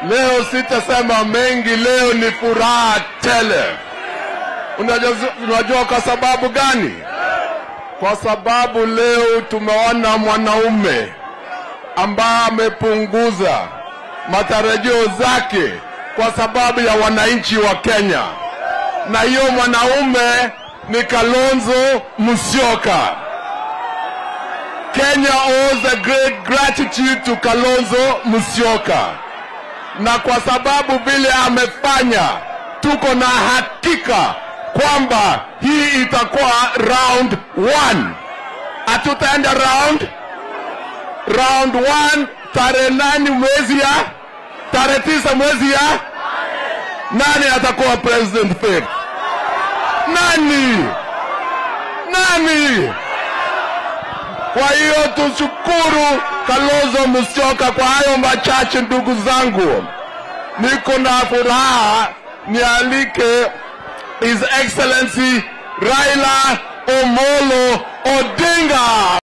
Leo sitasema mengi, leo ni furaha tele. Unajua, unajua kwa sababu gani? Kwa sababu leo tumeona mwanaume ambaye amepunguza matarajio zake kwa sababu ya wananchi wa Kenya, na hiyo mwanaume ni Kalonzo Musyoka. Kenya owes a great gratitude to Kalonzo Musyoka, na kwa sababu vile amefanya, tuko na hakika kwamba hii itakuwa round one. Hatutaenda round round one tarehe nane mwezi ya tarehe tisa mwezi ya nani atakuwa president fifth? Nani? Nani? Kwa hiyo tushukuru Kalonzo Musyoka kwa hayo machache. Ndugu zangu, niko na furaha nialike His Excellency Raila Omolo Odinga.